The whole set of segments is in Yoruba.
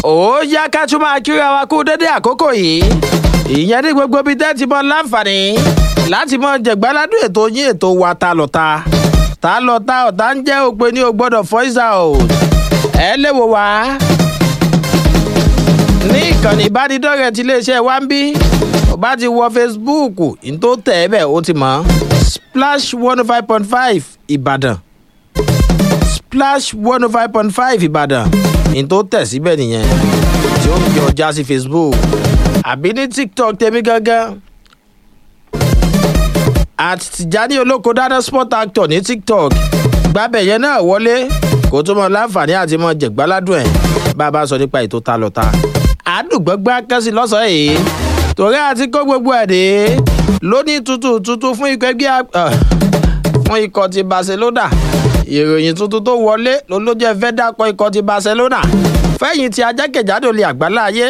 ó yá ká tún máa kíra wa kú dédé àkókò yìí ìyẹn ní gbogbo ibi tẹ́ ti mọ láǹfààní láti mọ jẹ̀gbáládùn ètò yín ètò wa ta lọ́ta ta lọ́ta ọ̀tá ń jẹ́ òpin ní o gbọ́dọ̀ voice out ẹ lè wò wá ní ìkànnì ìbánidọ́rẹ̀ẹ́ ti iléeṣẹ́ wa ń bí ó bá ti wọ facebook ní tó tẹ̀ ẹ́ bẹ̀ ó ti mọ̀ splash one oh five point five ìbàdàn splash one oh five point five ìbàdàn ní tó tẹ̀ síbẹ̀ nìyẹn tí ó fi ọjà sí facebook àbí ní tiktok tèmi gangan at tìjání olóko dáná sport actor ní tiktok gbábẹ̀ yẹn náà wọlé kó tó mọ láǹfààní àti mọ jẹ̀gbáládùn ẹ̀ bá a bá sọ nípa ètò ta lọ́ta àdùgbọ́gbá kẹ́sì lọ́sàn-án yìí torí àti kó gbogbo ẹ̀ dé lónìí tuntun tuntun fún ikọ̀ ẹgbẹ́ fún ikọ̀ ti barcelona ìròyìn tuntun tó wọlé ló ló jẹ́ fẹ́ dákọ̀ ikọ̀ ti barcelona fẹ́yìn tí ajákèjádò lè àgbálá ayé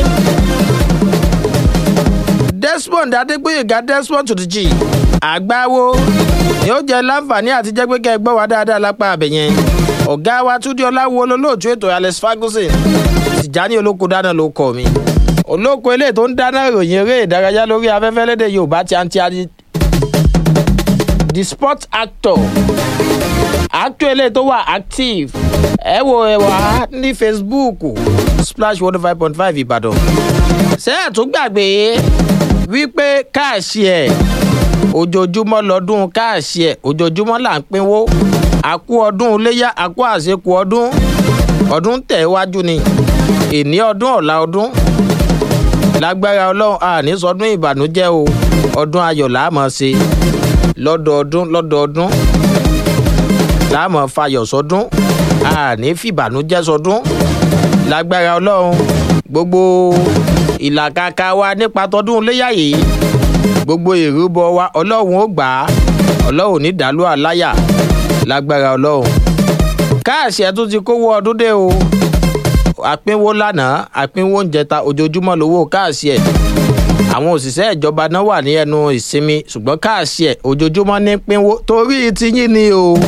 desmond adégbòyèga desmond tutuji àgbáwo ni ó jẹ láǹfààní àti jẹ́ pé kẹ́ ẹ gbọ́ wá dáadáa lápá abẹ yẹn ọ̀gá wa túndé ọláwo olólóòtú ètò alex ferguson tìjání olóko dáná ló kọ mi olóko eléyìí tó ń dáná ìròyìn eré ìdárayá lórí afẹ́fẹ́ lédè yorùbá ti àǹtí adi the sport actor actor eléyìí tó wà active ẹ wo ẹ wá ní facebook splash one five point five ìbàdàn ṣé ẹ tún gbàgbé wípé káàṣì ẹ ojoojúmọ́ lọ́dún káàṣì ẹ ojoojúmọ́ là ń pinwó àkú ọdún iléyà àkú àṣekù ọdún ọdún tẹ̀ wájú ni ìní ọdún ọ̀la ọdún lágbára ọlọ́run àní sọdún ìbànújẹ́ o ọdún ayọ̀ làámọ̀ ṣe lọ́dọọdún lọ́dọọdún làámọ̀ fayọ̀ sọdún àní fìbànújẹ́ sọdún lágbára ọlọ́run gbogbo ìlàkàkà wa nípa tọdún iléyà yìí gbogbo ìrúbọ wa ọlọ́run ó gbà á ọlọ́run ní dàlú àláyà lágbára ọlọ́run káàsì ẹ̀ tún ti kówó ọdún dé o àpínwó lánàá àpínwó ń jẹta ojoojúmọ́ lówó káàsì ẹ̀ àwọn òṣìṣẹ́ ìjọba náà wà ní ẹnu ìsinmi ṣùgbọ́n káàsì ẹ̀ ojoojúmọ́ ní pínwó torí tiyín ni o.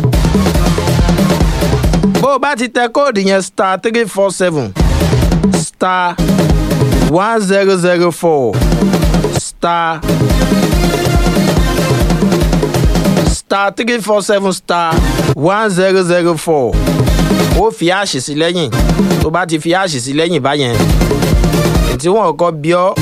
bó o bá ti tẹ kóòdù yẹn star three four seven star one zero zero four star star three four seven star one zero zero four ó fi àṣì sí lẹ́yìn tó bá ti fi àṣì sí lẹ́yìn báyẹn tí wọ́n kọ́ bí ọ́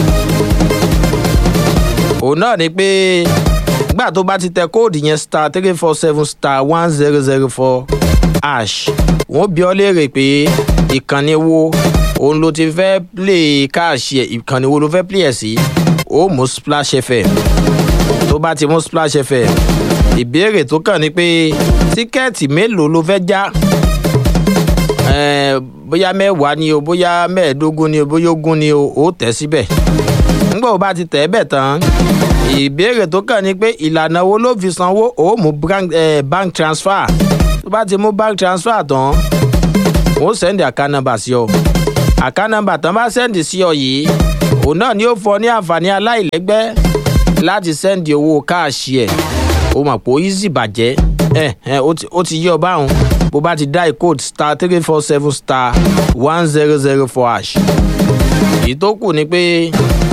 òun náà ni pé gbà tó bá ti tẹ kóòdù yẹn star three four seven star one zero zero four ash wọ́n bí ọ́ léèrè pé ìkànnì wo òun ló ti fẹ́ play káàṣì ẹ̀ ìkànnì wo ló fẹ́ play ẹ̀ sí ó mú splash fm tó bá ti mú splash fm ìbéèrè tó kàn ní pé tíkẹ́ẹ̀tì mélòó ló fẹ́ já bóyá mẹ́wàá ni o bóyá mẹ́ẹ̀ẹ́dógún ni o bóyá ogún ni o ó tẹ̀ síbẹ̀ nígbà wo bá ti tẹ̀ ẹ́ bẹ̀ tán ìbéèrè tó kàn ní pé ìlànà wo ló fi sanwó ó mú bank transfer tó bá ti mú bank transfer tán ó sẹ́ndì account number sí ọ account number tán bá sẹ́ndì sí ọ yìí òun náà ni ó fọ ní àǹfààní aláìlẹ́gbẹ́ láti sẹ́ndì owó káàṣì ẹ̀ ó mọ̀ pé ó easy bàjẹ́ ẹ ẹ ó ti yí ọ báwọn bó bá ti dá code star three four seven star one zero zero four hash èyí tó kù ni pé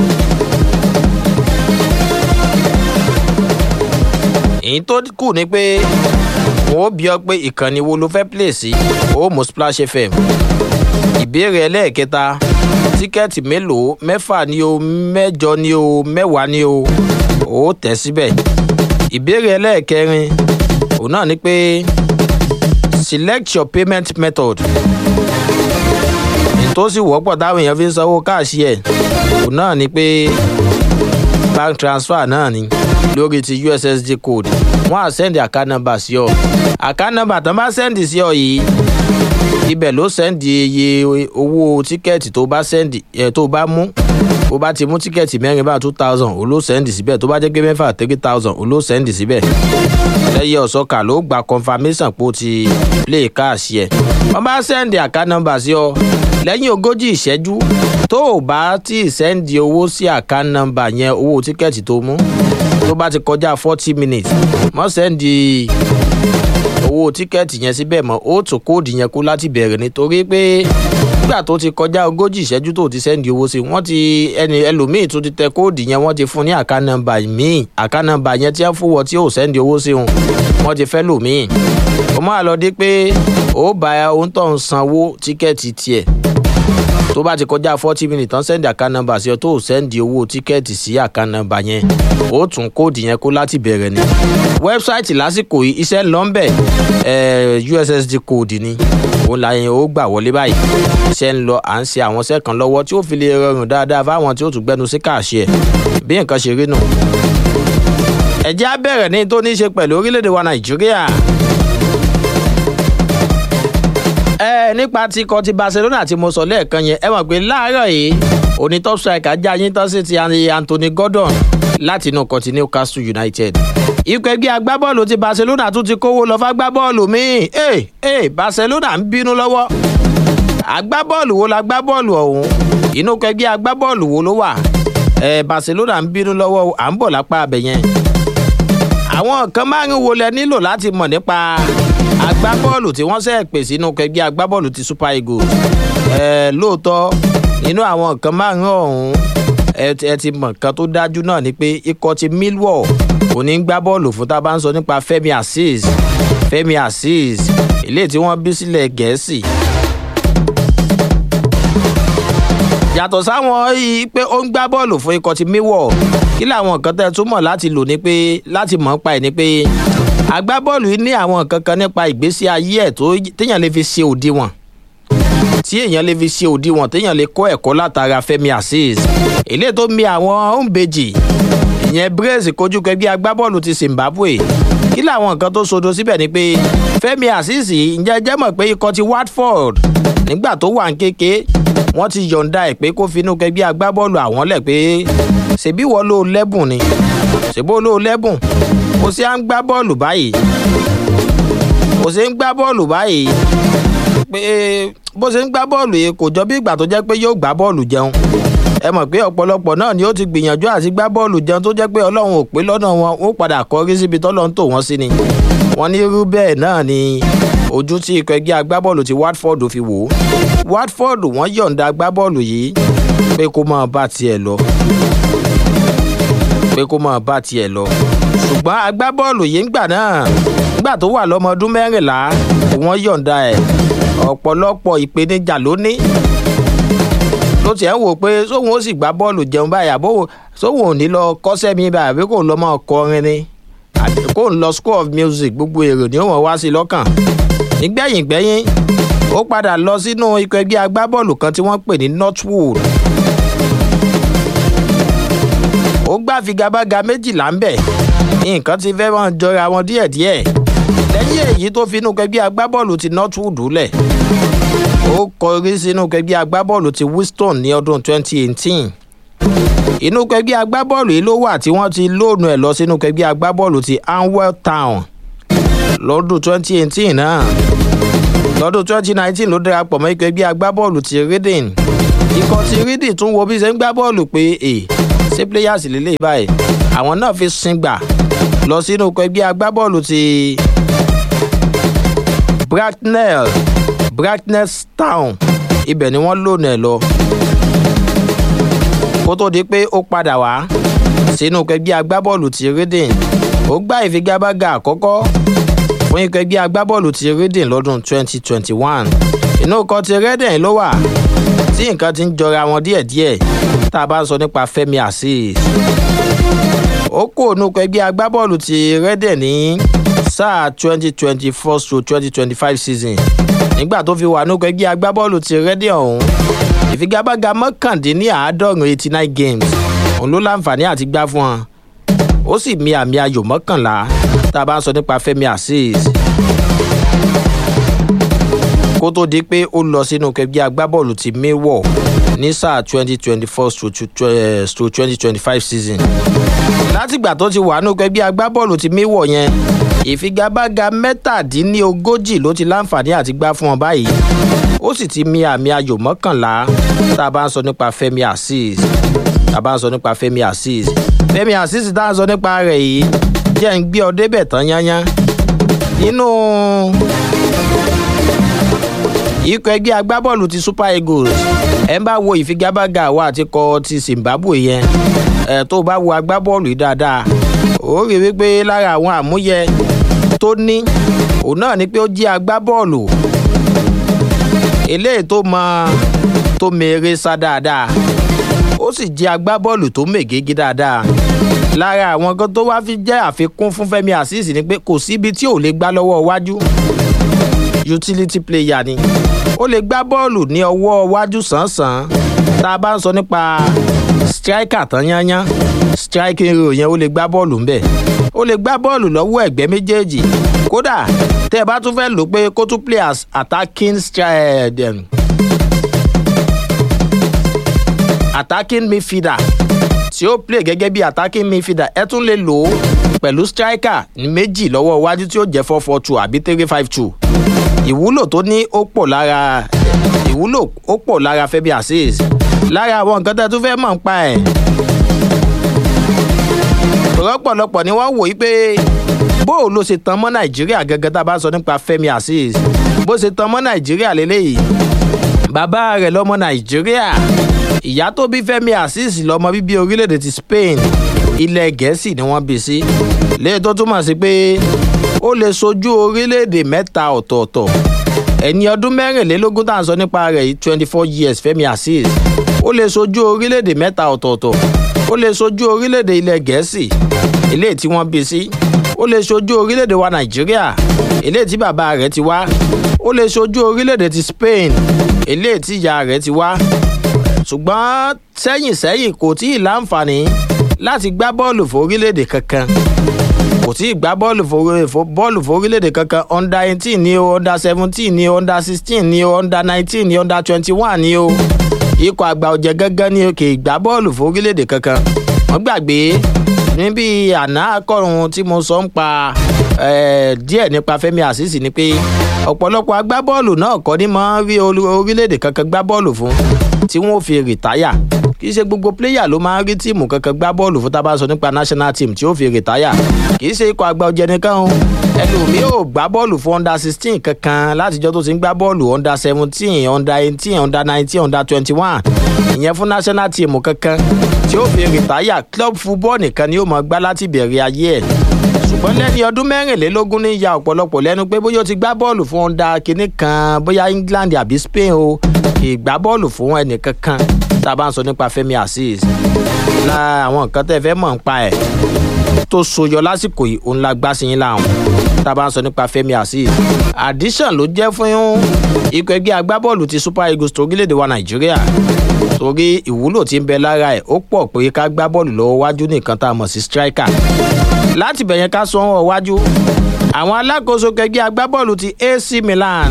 èyí tó kù ni pé wọn ó bí ọ pé ìkànnì wo ló fẹ́ play sí ó mú splash fm ìbéèrè ẹlẹ́ẹ̀kẹta tíkẹ́ẹ̀tì mélòó mẹ́fà ni o mẹ́jọ ni o mẹ́wàá ni o ó tẹ̀ síbẹ̀ ìbéèrè ẹlẹ́ẹ̀kẹrin òun náà ni pé select your payment method tó sì wọ́pọ̀ táwọn èèyàn fi ń sanwó káàṣì ẹ̀ òun náà ni pé bank transfer náà ni lórí ti ussd code wọ́n á send account number sí ọ account number tán bá send sí ọ yìí ibẹ̀ ló send iye owó tíkẹ́ẹ̀tì tó bá send ẹ̀ tó bá mú bó bá ti mú tíkẹ́ẹ̀tì mẹ́rin bá two thousand ó ló send síbẹ̀ tó bá jẹ́ pé mẹ́fà three thousand ó ló send síbẹ̀ lẹ́yìn ọ̀sọ́kà ló gba confirmation pé ó ti play káàsì ẹ̀ wọ́n bá send account number sí ọ lẹ́yìn ogójì ìṣẹ́jú tó o bá tí ì sẹ́ndì owó sí account number yẹn owó tíkẹ́ẹ̀tì tó mú tó bá ti kọjá forty minutes mọ́ sẹ́ndì owó tíkẹ́ẹ̀tì yẹn síbẹ̀ mọ́ ó tún kóòdù yẹn kú láti bẹ̀rẹ̀ nítorí pé nígbà tó ti kọjá ogójì ìṣẹ́jú tó ti sẹ́ndì owó sí wọ́n ti ẹni ẹlòmíì tó ti tẹ kóòdù yẹn wọ́n ti fún ní àká nọ́mbà míì àká nọ́mbà yẹn tí wọ́n fún wọ tí ò sẹ́ndì owó sí wọn wọ́n ti fẹ́ lòmíì ó máa lọ dé pé ó bá ohun tó ń sanwó tíkẹ́ẹ̀tì tiẹ̀ tó bá ti kọjá forty minutes tán sẹ́ndì àká nọ́mbà sí ọ tó sẹ́ndì owó tíkẹ́ẹ̀tì sí àká nọ́mbà yẹn ó tún kóòdù yẹn kó láti bẹ̀rẹ̀ ni wẹ́bsáìtì lásìkò yìí iṣẹ́ ń lọ ń bẹ̀ ussd code ni òun la yẹn ó gbà wọlé báyìí iṣẹ́ ń lọ à ń ṣe àwọn iṣẹ́ kan lọ́wọ́ tí ó fi lè rọrùn dáadáa fáwọn tí ó tún gbẹnu sí káàṣì ẹ̀ bí nǹkan ṣe rí nù. ẹ̀jẹ̀ á bẹ̀rẹ̀ ní tó ní í ṣe pẹ̀lú orílẹ̀-èdè wa nàìjíríà. ẹ nípa ti kọ ti barcelona tí mo sọ lẹ́ẹ̀kan yẹn ẹ mọ̀ pé láàárọ̀ yìí òní top striker já yín tán sí ti anthony gordon láti inú kọtí newcastle united ikọ̀ ẹgbẹ́ agbábọ́ọ̀lù ti barcelona tún ti kówó lọ fágbábọ́ọ̀lù míì ee ee barcelona ń bínú lọ́wọ́ agbábọ́ọ̀lù wo la gbábọ́ọ̀lù ọ̀hún inú ikọ̀ ẹgbẹ́ agbábọ́ọ̀lù wo ló wà ẹ barcelona ń bínú lọ́wọ́ à ń bọ̀ lápá abẹ yẹn àwọn nǹkan márùn wo lẹ nílò láti mọ̀ nípa agbábọ́ọ̀lù tí wọ́n sẹ̀ pè sínú ikọ̀ ẹgbẹ́ agbábọ́ọ̀lù ti super eagles ẹ lóòótọ́ nínú àwọn nǹkan márùn ọ̀hún ẹ ti mọ̀ nǹkan tó dájú náà ni pé ikọ̀ ti millwall kò ní gbá bọ́ọ̀lù fún tá a bá ń sọ nípa fẹ́mi azeez fẹ́mi azeez ilé tí wọ́n bí sílẹ̀ gẹ̀ẹ́sì. yàtọ̀ sáwọn yìí pé ó ń gbá bọ́ọ̀lù fún ikọ̀ ti millwall kí làwọn nǹkan tẹ́ ẹ túmọ̀ láti lò ní pé láti mọ̀ pa ẹ̀ ni pé agbábọ́ọ̀lù yìí ní àwọn nǹkan kan nípa ìgbésí ayé ẹ̀ tó téèyàn lè fi ṣe òdiwọ̀n tí èèyàn lè fi ṣe òdiwọ̀n téèyàn lè kọ́ ẹ̀kọ́ látara fẹ́mi azeez ilé tó mi àwọn òǹbejì ìyẹn brace kojú kẹgbẹ́ agbábọ́ọ̀lù ti zimbabwe kí làwọn nǹkan tó sodo síbẹ̀ ni pé fẹ́mi azeez ǹjẹ́ jẹ́ mọ̀ pé ikọ̀ ti watford nígbà tó wà ń kéke wọ́n ti yọ̀ǹda ẹ̀ pé kó finú kẹgbẹ́ agbábọ́ọ̀lù àwọn lẹ̀ pé ṣèbí wọ́n ló lẹ́bùn ni ṣèbó ló lẹ́bùn kò sí à ń gbá bọ́ọ̀lù báyìí kò sí ń gbá bọ́ọ̀lù báyìí pé bó ṣe ń gbá bọ́ọ̀lù yìí kò jọ bí ìgbà tó jẹ́ pé yóò gbá bọ́ọ̀lù jẹun ẹ mọ̀ pé ọ̀pọ̀lọpọ̀ náà ni ó ti gbìyànjú àti gbá bọ́ọ̀lù jẹun tó jẹ́ pé ọlọ́run ò pé lọ́nà wọn ó padà kọrí síbi tọ́lọ́ ń tò wọ́n sí ni wọ́n ní irú bẹ́ẹ̀ náà ni ojú tí ikọ̀ ẹgbẹ́ agbábọ́ọ̀lù ti watford fi wò ó watford wọ́n yọ̀ǹda agbábọ́ọ̀lù yìí pé kó máa bá tiẹ̀ lọ pé kó máa bá tiẹ̀ lọ ṣùgbọ́n agbábọ́ọ̀lù yìí ń gbà náà nígbà tó wà lọ́mọ ọdún mẹ́rìnlá wọ́n yọ̀ǹda ẹ̀ ọ̀pọ̀lọpọ̀ ìpèníjà ló ní ló tiẹ̀ ń wò pé sóhun ó sì gbá bọ́ọ̀lù jẹun báyìí àbó sóhun ò ní lọ kọ́sẹ́ mi báyìí àbí kò lọ́ mọ́ kọrin ni kò ń lọ school of music gbogbo èrò ni ó wọ́n wá sí lọ́kàn nígbẹ̀yìn gbẹ́yìn ó padà lọ sínú ikọ̀ ẹgbẹ́ agbábọ́ọ̀lù kan tí wọ́n pè ní northwood ó gbá figagbága méjìlá ń bẹ̀ nǹkan ti fẹ́ máa jọra wọn díẹ̀díẹ̀ lẹ́yìn èyí tó finú kẹgbẹ́ agbábọ́ọ̀lù ti northwood lẹ̀ ó kọrí sínú kẹgbẹ́ agbábọ́ọ̀lù ti winston ní ọdún 2018 inú kẹgbẹ́ agbábọ́ọ̀lù yìí ló wà tí wọ́n ti lóònù ẹ̀ lọ sínú kẹgbẹ́ agbábọ́ọ̀lù ti anwell town lọ́dún 2018 náà lọ́dún 2019 ló darapọ̀ mọ́ ikọ̀ ẹgbẹ́ agbábọ́ọ̀lù ti reading ikọ̀ ti reading tún wo bí ṣe ń gbá bọ́ọ̀lù pé è ṣé players lélẹ̀ báyìí àwọn náà fi sin gbà lọ sínú ikọ̀ ẹgbẹ́ agbábọ́ọ̀lù ti bracknell bracknell town ibẹ̀ ni wọ́n lónà ẹ̀ lọ kó tó di pé ó padà wá sínú kẹgbẹ́ agbábọ́ọ̀lù ti reading ó gbá ìfigagbága àkọ́kọ́ fún ikọ̀ ẹgbẹ́ agbábọ́ọ̀lù ti reading lọ́dún 2021 inú kan ti reading ló wà tí nǹkan ti ń jọra wọn díẹ̀díẹ̀ tá a bá ń sọ nípa fẹ́mi azeez ó kó inú ẹgbẹ́ agbábọ́ọ̀lù ti reading ní sáà 2024 to 2025 season nígbà tó fi wà nínú ẹgbẹ́ agbábọ́ọ̀lù ti reading ọ̀hún ìfigagbága mọ́kàndínláàádọ́rùn eighty nine games òun ló láǹfààní àti gbá fún wọn ó sì mi àmì ayò mọ́kànlá tá a bá ń sọ nípa fẹ́mi azeez kó tó di pé ó lọ sínú kẹgbẹ́ agbábọ́ọ̀lù ti maywọ̀ ní sáà twenty twenty four to twenty twenty five season látìgbà tó ti wà nínú kẹgbẹ́ agbábọ́ọ̀lù ti maywọ̀ yẹn ìfigagbága mẹ́tàdínlógójì ló ti láǹfààní àti gbá fún wọn báyìí ó sì ti mi àmì ayò mọ́kànlá tá a bá ń sọ nípa fẹ́mi azeez tá a bá ń sọ nípa fẹ́mi azeez fẹ́mi azeez tá a ń sọ nípa rẹ̀ yìí jẹ́ ń gbé ọ débẹ̀ tán yányán nínú ikọ̀ ẹgbẹ́ agbábọ́ọ̀lù ti super eagles ẹ̀ ń bá wo ìfigagbága wa àti kọ ti zimbabwe yẹn ẹ̀ tó bá wo agbábọ́ọ̀lù yìí dáadáa ó rí wípé lára àwọn àmúyẹ tó ní òun náà ni pé ó jẹ́ agbábọ́ọ̀lù eléyìí tó mọ tó mèrè sá dáadáa ó sì jẹ́ agbábọ́ọ̀lù tó mègége dáadáa lára àwọn kan tó wá fi jẹ́ àfikún fún fẹ́mi azeez ni pé kò síbi tí ò lè gbá lọ́wọ́ iwájú utility player ni ó lè gbá bọ́ọ̀lù ní ọwọ́ iwájú sàn-sàn tá a bá ń sọ nípa striker tán yányán striking role yẹn ó lè gbá bọ́ọ̀lù ńbẹ̀ ó lè gbá bọ́ọ̀lù lọ́wọ́ ẹ̀gbẹ́ méjèèjì kódà tẹ́ ẹ bá tún fẹ́ lò pé kó tún play as attacking striker attacking midfielder tí ó play gẹ́gẹ́ bí attacking midfielder ẹ tún lè lò ó pẹ̀lú striker ní méjì lọ́wọ́ iwájú tí ó jẹ́ four four two àbí three five two ìwúlò tó ní ó pọ̀ lára ìwúlò ó pọ̀ lára fẹ́bi azeez lára àwọn nǹkan tẹ́ tún fẹ́ mọ̀ ń pa ẹ̀ rọ́pọ̀lọpọ̀ ni wọ́n wò yí pé bó o ló ṣe tan mọ́ nàìjíríà gẹ́gẹ́ tá a bá sọ nípa fẹ́mi azeez bó ṣe tan mọ́ nàìjíríà lélẹ́yìí bàbá rẹ̀ lọ́mọ nàìjíríà ìyá tó bí fẹ́mi azeez lọ́mọ bíbí orílẹ̀-èdè ti spain ilẹ̀ gẹ̀ẹ́sì ni wọ́n bí sí léyìí tó túmọ̀ sí pé ó lè sojú orílẹ̀-èdè mẹ́ta ọ̀tọ̀ọ̀tọ̀ ẹni ọdún mẹ́rìnlélógún tá à ń sọ nípa rẹ̀ yìí twenty four years fẹ́mi azeez ó lè sojú orílẹ̀-èdè mẹ́ta ọ̀tọ̀ọ̀tọ̀ ó lè sojú orílẹ̀-èdè ilẹ̀ gẹ̀ẹ́sì eléyìí tí wọ́n bí sí ó lè sojú orílẹ̀-èdè wa nàìjíríà eléyìí tí bàbá rẹ̀ ti wá ó lè sojú orílẹ̀-èdè ti spain eléyìí tí ìyá rẹ̀ ti wá ṣùgbọ́n sẹ́yìn sẹ́yìn kò tí ì láǹfààní láti gbá bọ́ọ̀lù fún orílẹ̀-èdè kankan kò tí ì gbá bọ́ọ̀lù bọ́ọ̀lù fún orílẹ̀-èdè kankan under eighteen ni o under seventeen ni o under sixteen ni o under nineteen ni under twenty one ni o ikọ̀ àgbà ọ̀jẹ̀ gángan ni o kì í gbá bọ́ọ̀lù fún orílẹ̀-èdè kankan wọ́n gbàgbé níbi àná akọrun tí mo sọ ń pa díẹ̀ nípa fẹ́mi àṣìṣì ni pé ọ̀pọ̀lọpọ̀ agbábọ́ọ̀lù náà kọ́ ni máa ń rí orílẹ̀-èdè kankan gbá bọ́ọ̀lù fún tí wọ́n fi rìtáyà kì í ṣe gbogbo pléyà ló máa ń rí tíìmù kankan gbá bọ́ọ̀lù fún tábà sọ nípa national team tí ó fi rìtáyà kì í ṣe ikọ̀ àgbà ọ̀jẹ̀ nìkan o ẹlòmíì ò gbá bọ́ọ̀lù fún under sixteen kankan látijọ́ tó ti ń gbá bọ́ọ̀lù under seventeen under eighteen under nineteen under twenty one ìyẹn fún national team kankan tí ó fi rìtáyà club football nìkan ni ó mọ̀ gbá láti bẹ̀rẹ̀ ayé ẹ̀ ṣùgbọ́n lẹ́ni ọdún mẹ́rìnlélógún ní ya ọ̀pọ̀lọpọ̀ lẹ́nu pé bóyá ó ti gbá bọ́ọ̀lù fún ọ̀ndà kínní kan bóyá england àbí spain o kì í gbá bọ́ọ̀lù fún ẹnìkankan tá a bá ń sọ nípa fẹ́mi azeez la àwọn nǹkan tẹ́ fẹ́ mọ̀ ń pa ẹ̀ tó soyọ lásìkò yìí òun la gbá sí yín láwọn tá a bá ń sọ nípa fẹ́mi azeez addition ló jẹ́ fún ikọ̀ ẹgbẹ́ agbábọ́ọ̀lù ti super eagles torílẹ̀-èdè wa nàìjíríà torí ìwúlò tí ń bẹ lára ẹ̀ ó pọ̀ pé ká gbá bọ́ọ̀lù lọ́wọ́ wájú nìkan tá a mọ̀ sí striker láti bẹ̀yẹn ká sọ ọ́ wájú àwọn alákòóso kẹgbẹ́ agbábọ́ọ̀lù ti ac milan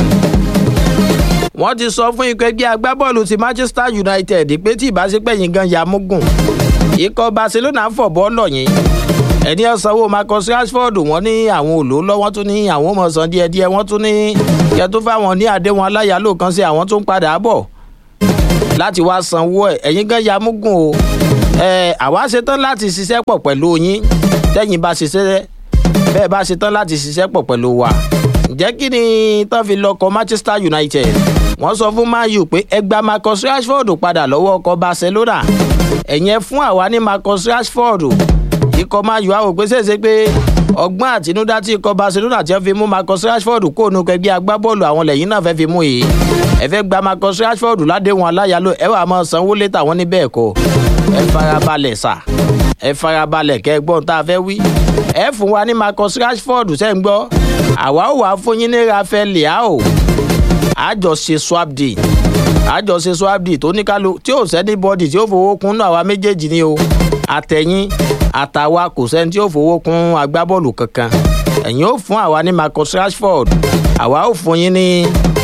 wọ́n ti sọ fún ikọ̀ ẹgbẹ́ agbábọ́ọ̀lù ti manchester united pé tí ìbáṣepẹ̀ yìí gan ya múgùn ikọ̀ barcelona fọ̀ bọ́ọ̀lọ̀ yìí ẹni ọ̀sánwó marcus rashford wọ́n ní àwọn òlò lọ wọ́n tún ní àwọn ọmọ ọ̀sán díẹ̀díẹ̀ wọ́n tún ní kẹtó fáwọn ní àdéhùn aláyàlò kan sí àwọn tó ń padà bọ̀ láti wá sanwó ẹ̀ ẹ̀yìn gan ya múgùn o ẹ̀ àwa ṣetán láti ṣiṣẹ́ pọ̀ pẹ̀lú yín tẹ́yìn bá ṣiṣẹ́ bẹ́ẹ̀ bá ṣetán láti ṣiṣẹ́ pọ̀ pẹ̀lú wa ǹjẹ́ kí ni tán fi lọ́kọ̀ manchester united wọ́n sọ fún man u pé ẹ gba marcus rashford padà lọ́wọ́ ọkọ̀ barcelona ẹ̀yẹn fún àwa ní marcus rashford ikọ̀ man u á wò pé ṣèṣe pé ọgbọ́n àtinúdá tí ikọ̀ barcelona ti fi mú marcus rashford kó nu kẹgbẹ́ agbábọ́ọ̀lù àwọn lẹ́yìn náà fẹ́ fi mú yìí ẹ fẹ́ gba marcus rashford ládéhùn aláyàlò ẹ wà máa sanwó létà wọn ní bẹ́ẹ̀ kọ́ ẹ farabalẹ̀ sà ẹ farabalẹ̀ kẹ́ ẹ gbọ́n tá a fẹ́ wí ẹ fún wa ní marcus rashford ṣẹ́ ń gbọ́ àwa ò wá fún yín ní rafael leao àjọṣe swap deal àjọṣe swap deal tó ní kálu tí ò sẹ́ni bọ́dì tí ó fowó kún náà àwa méjèèjì ni o àtẹ̀yìn àtàwa kò sẹ́ni tí ó fowó kún agbábọ́ọ̀lù kankan ẹ̀yin ó fún àwa ní marcus rashford àwa ò fún yín ní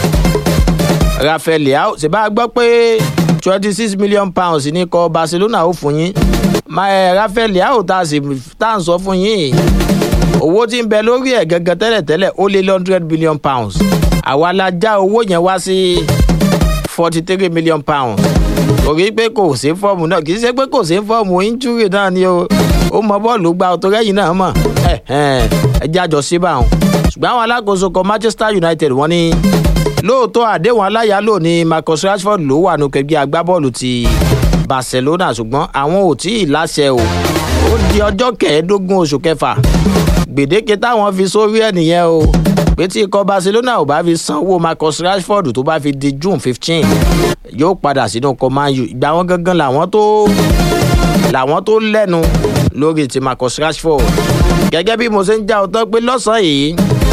rafael leao ṣe bá a gbọ́ pé twenty six million pounds ní kọ barcelona ó fún yín rafael leao tá a sì tá à ń sọ fún yín owó tí ń bẹ lórí ẹ̀ gẹ́gẹ́ tẹ́lẹ̀tẹ́lẹ̀ ó lé hundred billion pounds àwa la já owó yẹn wá sí forty three million pounds torí pé kò sí fọ́ọ̀mù náà kì í ṣe pé kò sí fọ́ọ̀mù injury náà ni o ó mọ bọ́ọ̀lù gba ọ̀tọ̀ rẹ́yìn náà mọ̀ ẹ jájọ sí báwọn ṣùgbọ́n àwọn alákòóso kan manchester united wọ́n ní lóòótọ́ àdéhùn aláyàlò ni marcus rashford ló wà nù kẹgbẹ́ agbábọ́ọ̀lù ti barcelona ṣùgbọ́n àwọn ò tí ì láṣẹ o ó di ọjọ́ kẹẹ̀ẹ́dógún oṣù kẹfà gbèdéke táwọn fi sórí ẹ̀ nìyẹn o pé tí ikọ̀ barcelona ò bá fi sanwó marcus rashford tó bá fi di june fifteen yóò padà sínú ikọ̀ man u ìgbà wọn gangan làwọn tó làwọn tó lẹ́nu lórí ti marcus rashford gẹ́gẹ́ bí mo ṣe ń já ọtọ́ pé lọ́sàn-án yìí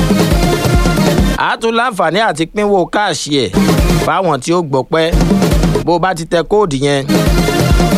a tún láǹfààní àti pínwó káàṣì ẹ̀ fáwọn tí ó gbọ́ pẹ́ bó bá ti tẹ kóòdù yẹn